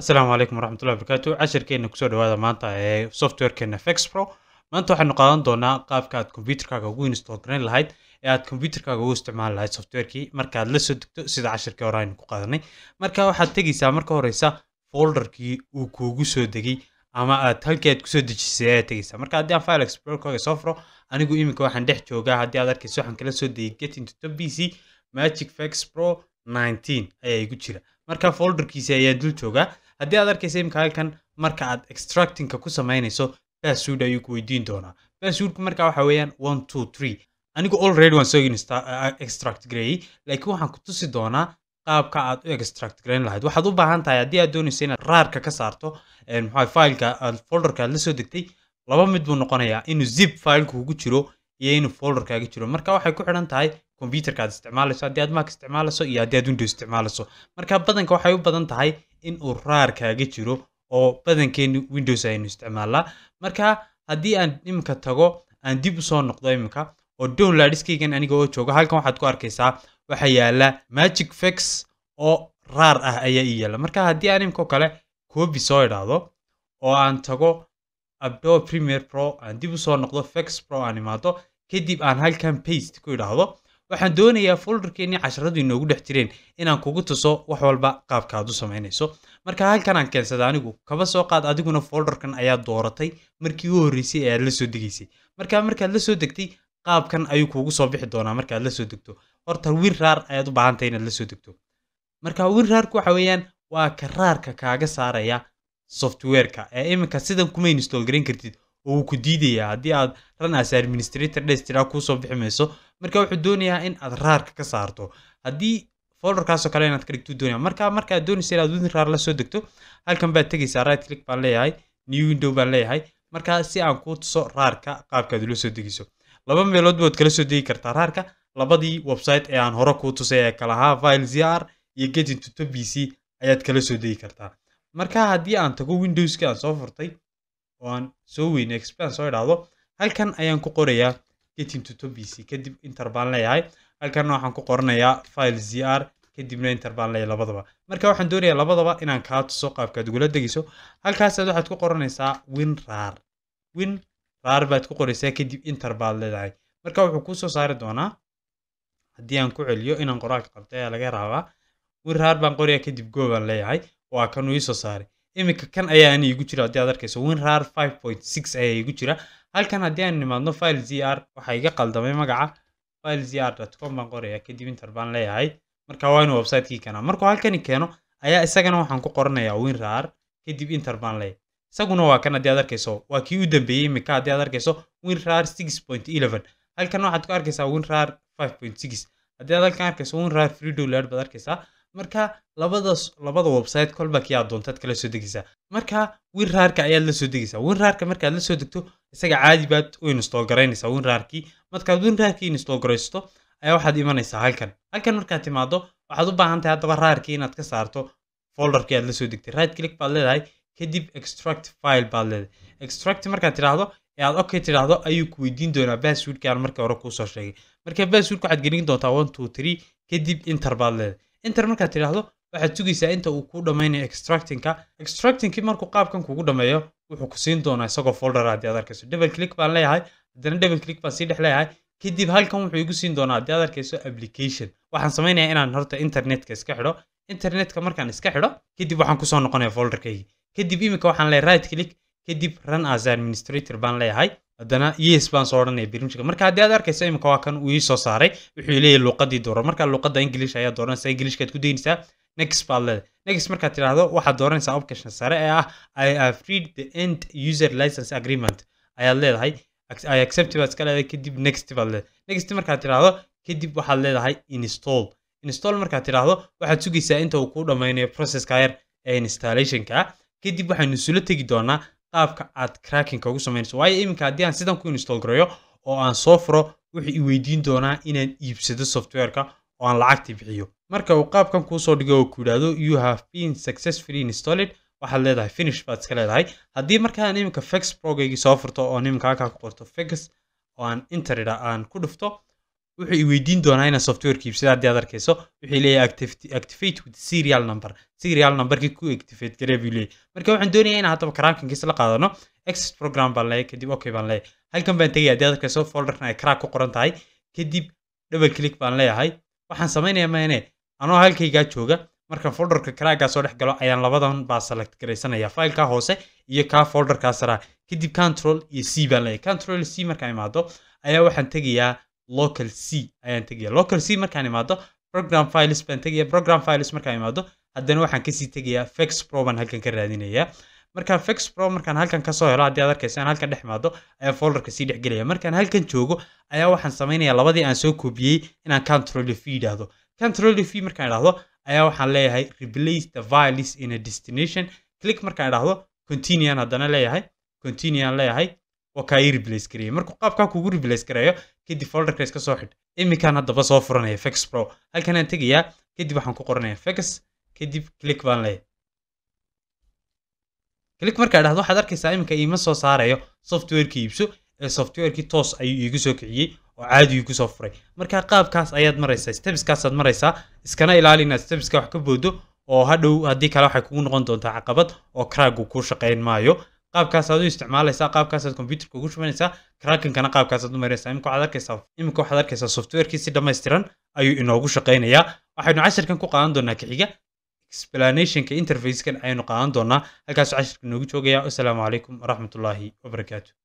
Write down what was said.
asalaamu calaykum waraxmatullahi wabarakaatu cashirkeena kusoo dhawaada maanta ee softwarekeena fex pro maanta waxaynu qaadan doonaa qaabka aad computerkaaga ugu install garayn lahayd ee aad computerkaaga ugu isticmaali lahayd softwarekii marka aad la soo degto sida cashirkii hore aynu ku qaadanay marka waxaad tegeysaa marka horeysa folderkii uu kuugu soo degay ama aad halkii aad kusoo dejisay ayaad tegeysaa marka haddii aan file explorerkaaga soo furo anigu iminka waxaan dhex joogaa haddii aad arkayso waxaan kala soo degay get into top pc magic fex pro 19 ayaa igu jira marka folderkiisi ayaan dul joogaa haddii aad arkaysa imika halkan marka aad extractingka ku samaynayso password ayuu ku weydiin doonaa passwordku marka waxa weeyaan one two three anigu already waan soo extract gareeyey laakiin waxaan ku tusi doonaa qaabka aad u extract garayn lahayd waxaad u baahan tahay haddii aad doonayso inaad raarka ka saarto maxaa fileka aad folderka aad la soo degtay laba mid buu noqonayaa inuu zip fileka ugu jiro iyo inuu folderkaaga jiro marka waxay ku xidhan tahay computerka aad isticmaalayso haddii aad mac isticmaalayso iyo haddii aad windows isticmaalayso marka badanka waxay u badan tahay in uu raarkaaga jiro oo badankeenu windows aynu isticmaalnaa marka haddii aan iminka tago aan dib usoo noqdo iminka oo downloadskaygan aniga oo jooga halkan waxaad ku arkaysaa waxaa yaala magic fex oo raar ah ayaa ii yaala marka haddii aan iminka kale copy soo idhaahdo oo aan tago abdo premier pro aan dib usoo noqdo fex pro aan imaado kadib aan halkan paste ku idhaahdo waxaan doonayaa folderkeenii casharadu inoogu dhex jireen inaan kugu tuso wax walba qaabka aad u samaynayso marka halkan aan keensada anigu kaba soo qaad adiguna folderkan ayaa dooratay markii u horreysay ee aad la soo degaysay marka markaad la soo degtay qaabkan ayuu kuugu soo bixi doonaa markaad la soo degto horta win raar ayaad u baahantahay inaad la soo degto marka win raarku waxa weeyaan waa ka raarka kaaga saaraya softwareka ee iminka sidan kuma install garayn kartid oo uu ku diidayaa haddii aad ran as administrator dhestiraa kuusoo bixi mayso marka wuxuu doonayaa in aad raarka ka saarto haddii folderkaasoo kale inaad ka dhigto doonaya marka markaad doonaysa inaad win raar la soo degto halkan baad tegaysaa right click baan leeyahay new window baan leeyahay marka si aan kuu tuso raarka qaabkaad ula soo degiso laba meelood baad kala soo degi kartaa raarka labadii website ee aan hore kuu tusay ee kalahaa file zr iyo get into top pc ayaad kala soo degi kartaa marka haddii aan tago windowski aan soo furtay oo aan soo weynay expand soo idhaahdo halkan ayaan ku qorayaa get into top pc kadib inter baan leeyahay halkanna waxaan ku qoranayaa file zr kadibna inter baan leeyahay labadaba marka waxaan doonayaa labadaba inaan kaa tuso qaabkaad ugula degayso halkaasaad waxaad ku qoranaysaa win raar win raar baad ku qoraysaa kadib inter baad leedahay marka wuxuu kuu soo saari doonaa haddii aan ku celiyo inaan qoraalka qabtay ayaa laga raabaa win raar baan qorayaa kadib go baan leeyahay waa kan uu iisoo saaray iminka kan ayaa ani igu jira haddii aad arkayso win raar five point six ayaa igu jira halkan haddii aan nimaadno file zr waxaa iga qaldamay magaca file zr com baan qorayaa kadib inter baan leeyahay marka waa inuu websitekii keenaa markuu halkani keeno ayaa isagana waxaan ku qoranayaa win raar kadib inter baan leeyahay isaguna waa kan haddii aad arkayso waa kii u dambeeyey iminka haddii aad arkayso win raar six point eleven halkan waxaad ku arkaysaa win raar five point six haddii aad halkan arkayso win raar free download baad arkaysaa marka labadaas labada website kolba kii aad doontaad kala soo degaysaa marka win raarka ayaad la soo degaysaa win raarka markaad la soo degto isaga caadi baad u install garaynaysaa win raarkii markaad win raarkii install garaysto ayaa waxaad imanaysaa halkan halkan markaad timaado waxaad u baahan tahay haddaba raarkii inaad ka saarto folderkii aad la soo degtay right click baad leedahay kadib extract file baad leedahay extract markaad tidhaahdo ee aad okay tidhaahdo ayuu ku weydiin doonaa passwordkii aan markii hore kuusoo sheegay marka passwordka waxaad gelin doontaa one two three kadib inter baad leedahay inter markaad tidhaahdo waxaad sugaysaa inta uu kuu dhammaynayo extractingka extractingkii markuu qaabkan kugu dhammeeyo wuxuu ku siin doonaa isagoo folder haddii aad arkayso double click baan leeyahay haddana double click baan sii dhex leeyahay kadib halkan wuxuu igu siin doonaa haddii aad arkayso application waxaan samaynayaa inaan horta internetka iska xidho internetka markaan iska xidho kadib waxaan kusoo noqonaya folderkaygii kadib iminka waxaan leeyahay right click kadib run as administrator baan leeyahay haddana yes baan soo odhanaya barnaamijka marka haddii aad arkayso iminka waa kan uu ii soo saaray wuxuu leeyahay luuqadii dooran marka luuqadda english ayaa dooranaysa englishkaad ku daynaysaa next baad leedahay next markaad tidhaahdo waxaad dooranaysaa option sare ee ah i have read the end user license agreement ayaad leedahay i accept baad iska leedahay kadib next baad leedahay next markaad tidhaahdo kadib waxaad leedahay install install markaad tidhaahdo waxaad sugaysaa inta uu kuu dhammaynayo processka yar ee installationka kadib waxaynu isula tegi doonaa qaabka aad crackinka ugu samaynayso waayo iminka haddii aan sidan ku install gareeyo oo aan soo furo wuxuu i weydiin doonaa inaan iibsado softwareka oo aan lacagta bixiyo marka uu qaabkan kuusoo dhigo oo ku yidhaahdo you have been successfully installed waxaad leedahay finish baad iska leedahay haddii markaan iminka fex progaygii soo furto oo iminka halkaa ku qorto fex oo aan interida aan ku dhufto wuxuu i weydiin doonaa inaan softwareka iibsada haddii aad arkayso wuxuu leeyahay activate activate with serial number serial numberkii ku activate garee buu leeyahay marka waxaan doonayaa inaan haddaba crackingkiisa la qaadano exit program baan leeyahay kadib okay baan leeyahay halkan baan tegaya haddii aad arkayso folderkan ay crack ku qoran tahay kadib double click baan leeyahay waxaan samaynayaa maane anoo halkaygaa jooga markaan folderka crackaa soo dhex galo ayaan labadan baa select garaysanaya fileka hoose iyo kaa folderkaa saraa kadib control iyo c baan leeyahay control c markaan imaado ayaa waxaan tegayaa local c ayaan tegaya local c markaan imaado program files baan tegaya program files markaan imaado haddana waxaan kasii tegayaa fex pro baan halkan ka raadinayaa markaan fex pro markaan halkan kasoo helo haddii aad arkaysa aan halkan dhex imaado ayaa folderka sii dhex gelaya markaan halkan joogo ayaa waxaan samaynayaa labadii aan soo koobiyey inaan control v yidhaahdo control v markaan idhaahdo ayaa waxaan leeyahay replace the files in a destination click markaan idhaahdo continuan haddana leeyahay continuan leeyahay waa kaa ii replace gareeyay markuu qaabkaa kugu replace gareeyo kadib folderka iska soo xidh iminkaan haddaba soo furanaya fex pro halkan aan tegayaa kadib waxaan ku qoranaya fex kadib click baan leeyahay click markaa idhahdo waxaad arkaysaa iminka iima soo saarayo softwareka iibso ee softwarekii toos ayuu iigu soo kiciyey oo caadi iigu soo furay marka qaabkaas ayaad maraysaa stepskaasaad maraysaa iskana ilaali inaad stepska wax ka boodo oo hadhow haddii kale waxay kugu noqon doontaa caqabad oo craagu kuu shaqayn maayo qaabkaasaad u isticmaalaysaa qaabkaasaad computerka ugu shubanaysaa crackinkana qaabkaasaad u maraysaa imika waxaad arkaysaa imika waxaad arkaysaa softwarekii si dhammaystiran ayuu inoogu shaqaynayaa waxaynu cashirkan ku qaadan doonaa kaxiga explanationka interfacekan ayaynu qaadan doonaa halkaasuu cashirka inoogu joogayaa wasalaamu calaykum waraxmatullaahi wabarakaatu